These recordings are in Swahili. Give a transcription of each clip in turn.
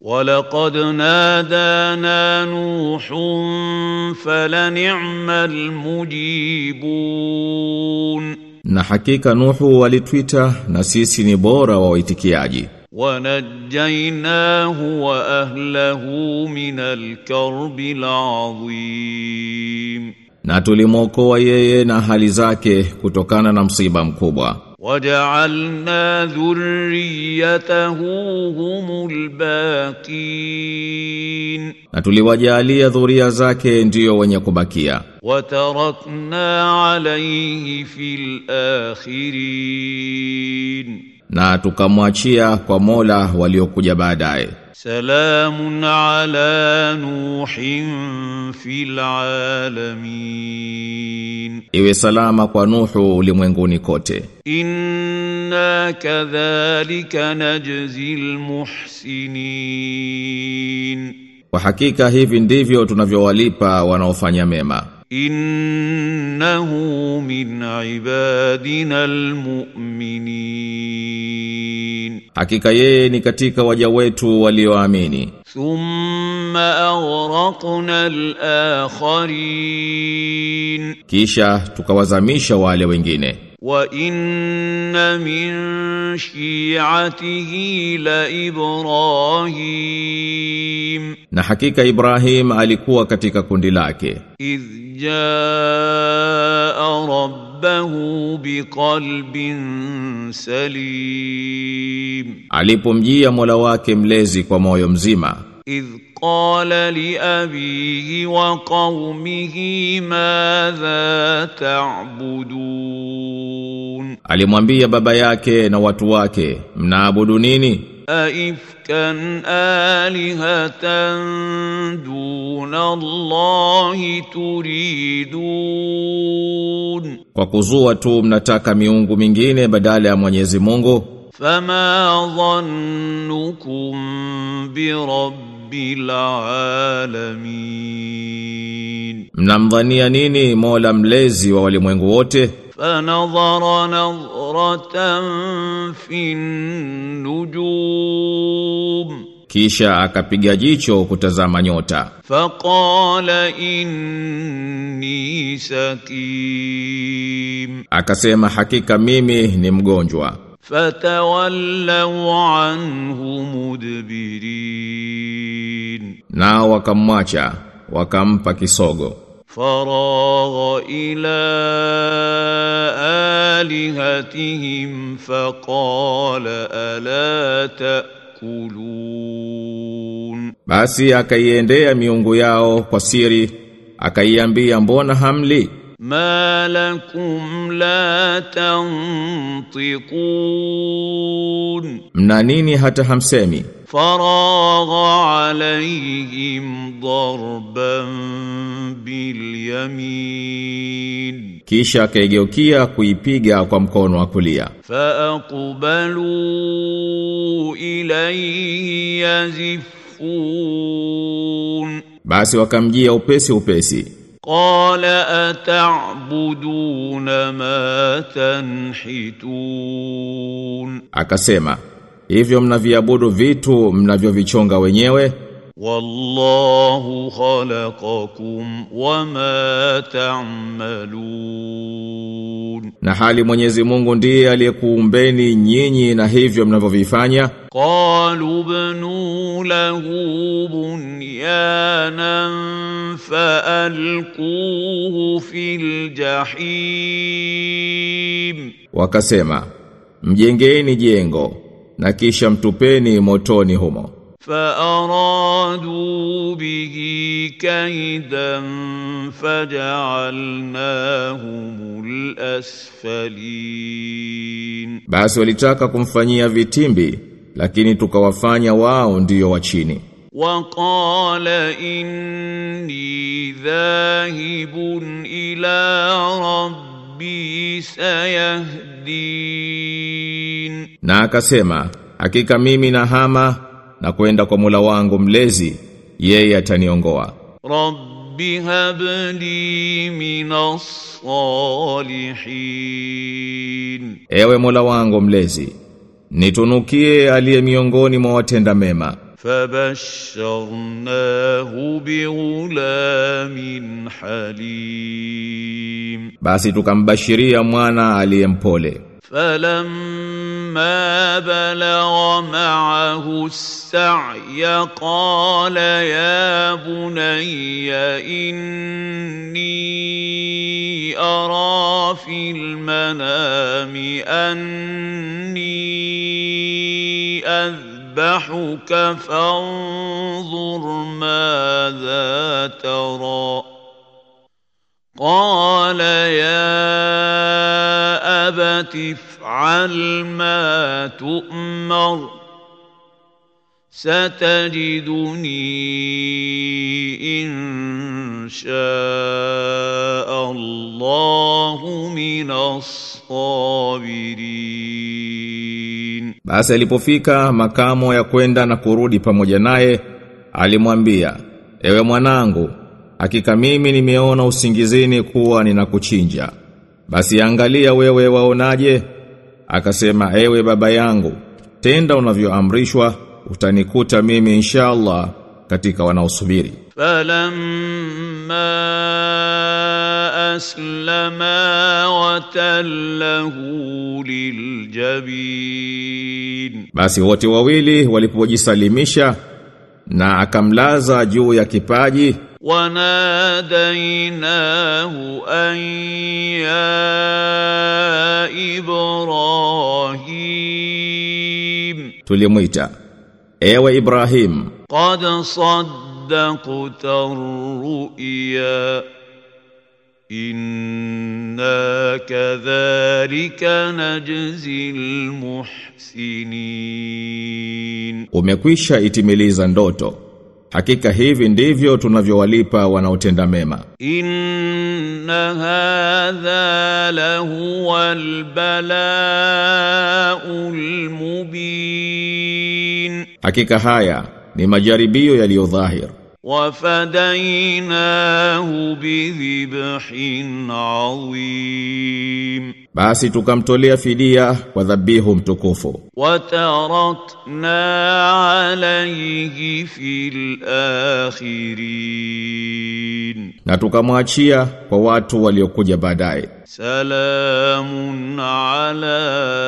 ولقد نادانا نوح فلنعم المجيبون Na hakika Nuhu walitwita na sisi ni bora wa waitikiaji ونجيناه واهله من الكرب العظيم na tulimwokoa yeye na hali zake kutokana na msiba mkubwa وجعلنا ذريته هم الباقين na tuliwajalia dhuria zake ndiyo wenye kubakia وتركنا عليه في الاخرين na tukamwachia kwa Mola waliokuja baadaye سلام على نوح في العالمين iwe salama kwa Nuhu ulimwenguni kote انا كذلك نجزي المحسنين kwa hakika hivi ndivyo tunavyowalipa wanaofanya mema انه من عبادنا المؤمنين hakika yeye ni katika waja wetu walioamini ثم اغرقنا الاخرين kisha tukawazamisha wale wengine وان من شيعته لابراهيم na hakika Ibrahim alikuwa katika kundi lake اذ جاء ربه بقلب سليم alipomjia Mola wake mlezi kwa moyo mzima اذ قال لابيه وقومه ماذا تعبدون alimwambia baba yake na watu wake mnaabudu nini أئفكا آلهة دون الله تريدون kwa kuzua tu mnataka miungu mingine badala ya Mwenyezi Mungu فما ظنكم برب العالمين mnamdhania nini Mola mlezi wa walimwengu wote فنظر نظرة في النجوم kisha akapiga jicho kutazama nyota فقال إني سقيم akasema hakika mimi ni mgonjwa فتولوا عنه مدبرين nao wakamwacha wakampa kisogo فراغ إلى آلهتهم فقال ألا تأكلون basi akaiendea miungu yao kwa siri akaiambia mbona hamli ما لكم لا تنطقون mna nini hata hamsemi فراغ عليهم ضربا باليمين kisha akaigeukia kuipiga kwa mkono wa kulia فأقبلوا إليه يزفون basi wakamjia upesi upesi قال أتعبدون ما تنحتون akasema hivyo mnaviabudu vitu mnavyovichonga wenyewe والله خلقكم وما تعملون na hali Mwenyezi Mungu ndiye aliyekuumbeni nyinyi na hivyo mnavyovifanya قالوا ابنوا له بنيانا فألقوه في الجحيم wakasema mjengeni jengo na kisha mtupeni motoni humo فأرادوا به كيدا فجعلناهم الأسفلين basi walitaka kumfanyia vitimbi lakini tukawafanya wao ndiyo wa chini وقال إني ذاهب إلى ربي سيهدين na akasema hakika mimi nahama na kwenda kwa Mola wangu mlezi yeye ataniongoa رب هب لي من الصالحين ewe Mola wangu mlezi nitunukie aliye miongoni mwa watenda mema فبشرناه بغلام حليم Basi tukambashiria mwana aliyempole. فلما بلغ معه السعي قال يا بني إني أرى في المنام أني أذبحك فانظر ماذا ترى قال يا أبت افعل ما تؤمر ستجدني إن شاء الله من الصابرين Basi alipofika makamo ya kwenda na kurudi pamoja naye, alimwambia, "Ewe mwanangu, hakika mimi nimeona usingizini kuwa ninakuchinja. Basi angalia wewe waonaje?" Akasema, "Ewe baba yangu, tenda unavyoamrishwa, utanikuta mimi inshallah katika wanaosubiri." فلما أسلما وتله للجبين Basi wote wawili walipojisalimisha na akamlaza juu ya kipaji وناديناه أن يا إبراهيم tulimwita ewe Ibrahim قد صدقت الرؤيا إنا كذلك نجزي المحسنين umekwisha itimiliza ndoto hakika hivi ndivyo tunavyowalipa wanaotenda mema إن هذا لهو البلاء المبين hakika haya ni majaribio yaliyo dhahir وفديناه بذبح عظيم basi tukamtolea fidia kwa dhabihu mtukufu وتركنا عليه في الآخرين na tukamwachia kwa watu waliokuja baadaye سلام على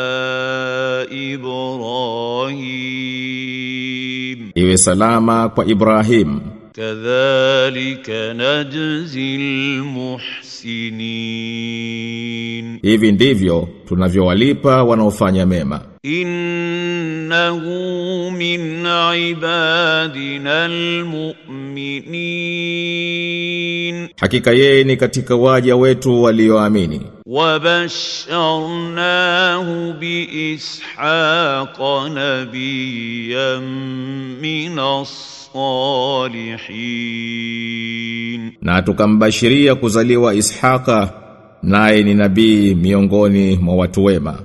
إبراهيم iwe salama kwa Ibrahim كذلك نجزي المحسنين hivi ndivyo tunavyowalipa wanaofanya mema إنه من عبادنا المؤمنين hakika yeye ni katika waja wetu walioamini وبشرناه بإسحاق نبيا من الصالحين na tukambashiria kuzaliwa Ishaka naye ni nabii miongoni mwa watu wema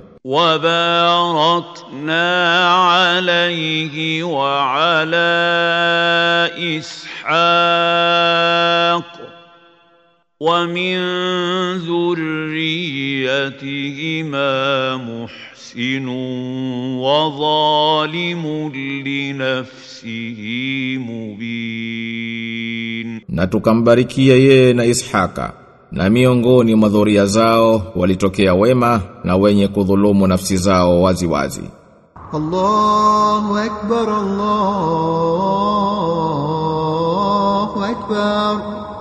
وباركنا عليه وعلى إسحاق ومن ذريتهما محسن وظالم لنفسه مبين na tukambarikia yeye na Ishaka na miongoni mwa dhuria zao walitokea wema na wenye kudhulumu nafsi zao wazi wazi الله أكبر الله أكبر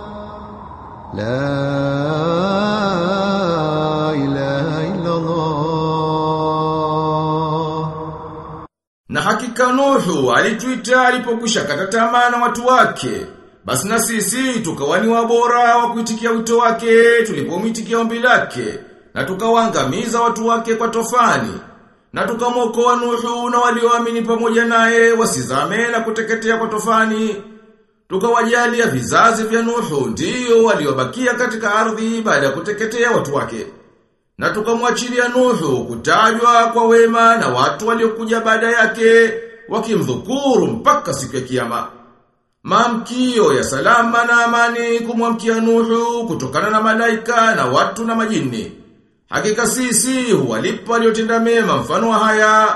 لا إله إلا الله Na hakika Nuhu alituita alipokwisha kata tamaa na watu wake. Basi na sisi tukawani wabora wa kuitikia wito wake tulipomitikia ombi lake na tukawaangamiza watu wake kwa tofani. Na tukamwokoa Nuhu na walioamini pamoja naye wasizame na kuteketea kwa tofani. Tukawajalia vizazi vya Nuhu ndio waliobakia katika ardhi baada ya kuteketea watu wake. Na tukamwachilia Nuhu kutajwa kwa wema na watu waliokuja baada yake wakimdhukuru mpaka siku ya kiyama. Maamkio ya salama na amani kumwamkia Nuhu kutokana na malaika na watu na majini. Hakika sisi huwalipa waliotenda mema mfano wa haya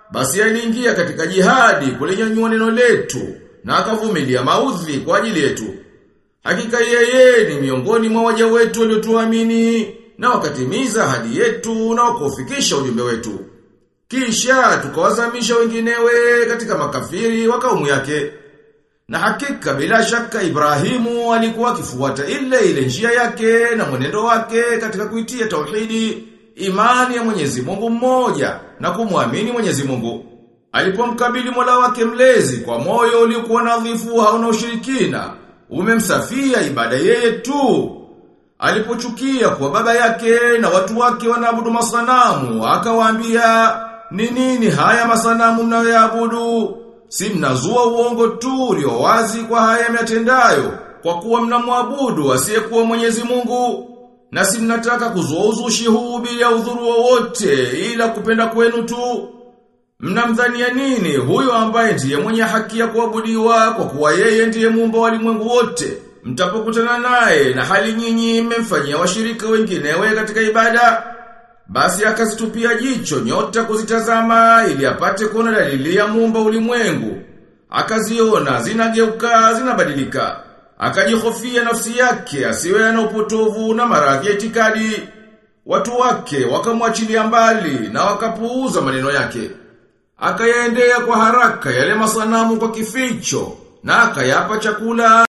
basi aliingia katika jihadi kulinyanyua neno letu na akavumilia maudhi kwa ajili yetu. Hakika yeye ni miongoni mwa waja wetu waliotuamini na wakatimiza ahadi yetu na wakaufikisha ujumbe wetu. Kisha tukawazamisha wenginewe katika makafiri wa kaumu yake. Na hakika bila shaka Ibrahimu alikuwa akifuata ile ile njia yake na mwenendo wake katika kuitia tauhidi, imani ya Mwenyezi Mungu mmoja na kumwamini Mwenyezi Mungu. Alipomkabili Mola wake mlezi kwa moyo uliokuwa nadhifu hauna ushirikina, umemsafia ibada yeye tu. Alipochukia kwa baba yake na watu wake wanaabudu masanamu, akawaambia, "Ni nini haya masanamu mnayoyaabudu? Si mnazua uongo tu ulio wazi kwa haya myatendayo, kwa kuwa mnamwabudu asiyekuwa Mwenyezi Mungu." Na si mnataka kuzua uzushi huu bila udhuru wowote ila kupenda kwenu tu. Mnamdhania nini huyo ambaye ndiye mwenye haki ya kuabudiwa kwa kuwa yeye ndiye muumba wa ulimwengu wote? Mtapokutana naye na hali nyinyi mmemfanyia washirika wenginewe katika ibada. Basi akazitupia jicho nyota kuzitazama ili apate kuona dalili ya muumba ulimwengu. Akaziona zinageuka zinabadilika. Akajihofia nafsi yake asiwe na upotovu na maradhi ya itikadi. Watu wake wakamwachilia mbali na wakapuuza maneno yake. Akayaendea kwa haraka yale masanamu kwa kificho na akayapa chakula